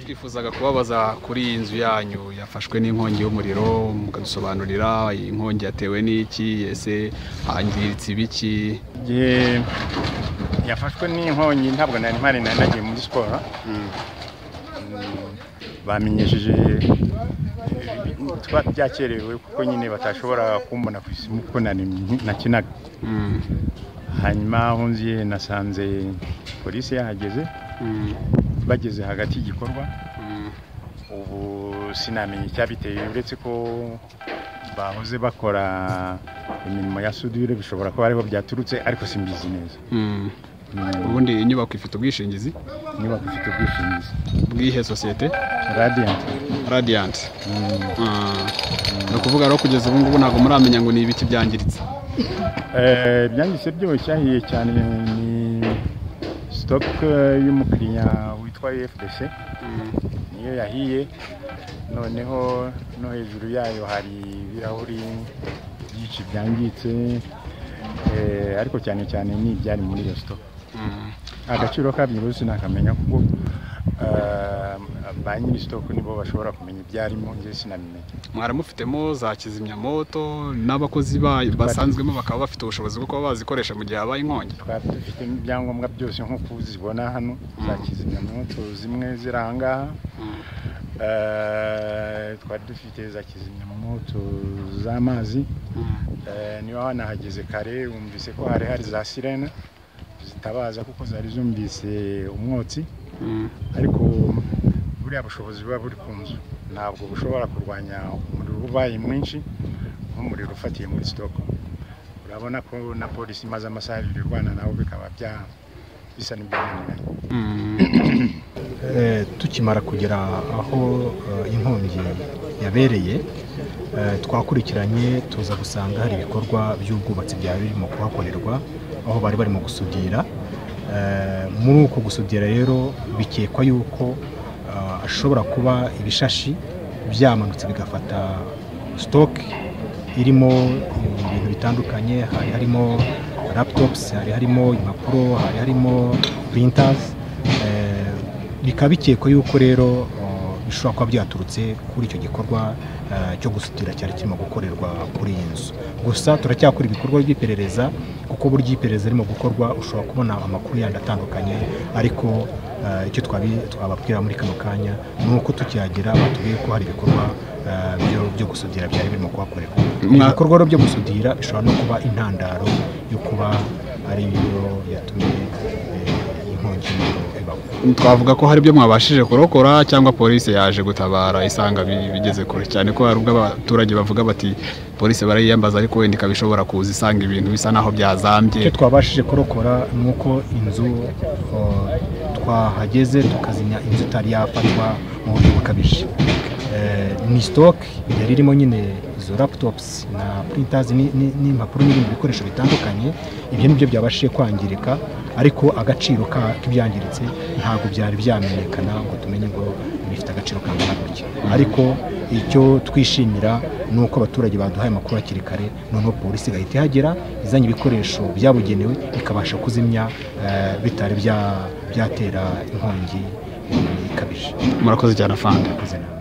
twifuzaga kubabaza kuri iyi nzu yanyu yafashwe n'inkongi y'umuriro mukadusobanurira iyi nkongi yatewe n'iki ese hangiritse ibiki igihe yafashwe n'inkongi ntabwo nari mpari nari nagiye muri siporo Mm, bamenyesheje twari byakerewe kuko nyine batashobora kumbona ku isimu kuko nari nakinaga hanyuma aho nziye nasanze polisi yahageze bageze hagati y'igikorwa ubu sinamenya icyabiteye uretse ko bahoze bakora imirimo ya sudire bishobora kuba ariho byaturutse ariko simbizi neza ubundi inyubako ifite ubwishingizi inyubako ifite ubwishingizi bw'ihe sosiyete radiyanti radiyanti ni ukuvuga rero kugeza ubu ngubu ntabwo muramenya ngo ni ibiki byangiritse Eh, ibyanditse byose cyahiye cyane ni sitopu y'umukiriya witwa efudese niyo yahiye noneho no hejuru yayo hari ibirahuri byinshi byangitse eh, ariko cyane cyane ni ibyari muri iyo sitopu agaciro kabyo rero sinakamenya kuko eh, ba nyiri sitopu nibo bashobora kumenya ibyarimo njye sinabimenya mwari mufitemo za kizimyamoto n'abakozi bayo basanzwemo bakaba bafite ubushobozi bwo kuba bazikoresha mu gihe habaye inkongi twari dufitemo ibyangombwa byose nk'uko uzibona hano za kizimyamoto zimwe ziri aha ngaha Eh, twari dufite za kizimyamoto z'amazi Eh, niba wanahageze kare wumvise ko hari hari za sirene zitabaza kuko zari zumvise umwotsi ariko buriya bushobozi buba buri ku nzu ntabwo bushobora kurwanya umuriro ubaye mwinshi nk'umuriro ufatiye muri sitoke urabona ko na polisi imaze amasaha abiri irwana nabo bikaba bya bisa n'ibyananiranye Eh, tukimara kugera aho eh, inkongi yabereye eh, twakurikiranye tuza gusanga hari ibikorwa by'ubwubatsi byari birimo kuhakorerwa aho bari barimo gusudira Eh, muri uko gusudira rero bikekwa yuko eh, ashobora kuba ibishashi byamanutse bigafata sitoke irimo ibintu bitandukanye hari harimo laputopusi hari harimo impapuro hari harimo purintazi bikaba bikekwa yuko rero eh, bishobora kuba byaturutse kuri icyo gikorwa eh, cyo gusudira cyari kirimo gukorerwa kuri iyi nzu gusa turacyakora ibikorwa by'iperereza kuko burya iperereza ririmo gukorwa ushobora kubona amakuru yandi atandukanye ariko eh, icyo twabi- twababwira muri kano kanya ni uko tukihagera batubwiye ko hari ibikorwa eh, byo- byo gusudira byari birimo kuhakorerwa Mwa- ibikorwa rero byo gusudira bishobora no kuba intandaro yo kuba ari yo yatumye eh, iyi nkongi y'umuriro ibaho twavuga ko hari ibyo mwabashije kurokora cyangwa polisi yaje gutabara isanga bi- bigeze kure cyane ko hari ubwo abaturage bavuga bati polisi barayiyambaza ariko wenda ikaba ishobora kuza isanga ibintu bisa naho byazambye icyo twabashije kurokora ni uko inzu uh, twahageze tukazimya inzu itari yafatwa mu buryo bukabije Eh, ni sitoke yari irimo nyine izo laputopusi na purintazi ni- ni- n'impapuro n'ibindi bikoresho bitandukanye ibyo ni byo byabashije kwangirika ariko agaciro ka- k'ibyangiritse ntabwo byari byamenyekana ngo tumenye ngo bifite agaciro kangana gutya ariko icyo twishimira ni uko abaturage baduhaye amakuru hakiri kare noneho polisi igahita ihagera izanye ibikoresho byabugenewe ikabasha kuzimya eh, bitari bya- byatera inkongi eh, ikabije murakoze cyane afande Murakoze namwe.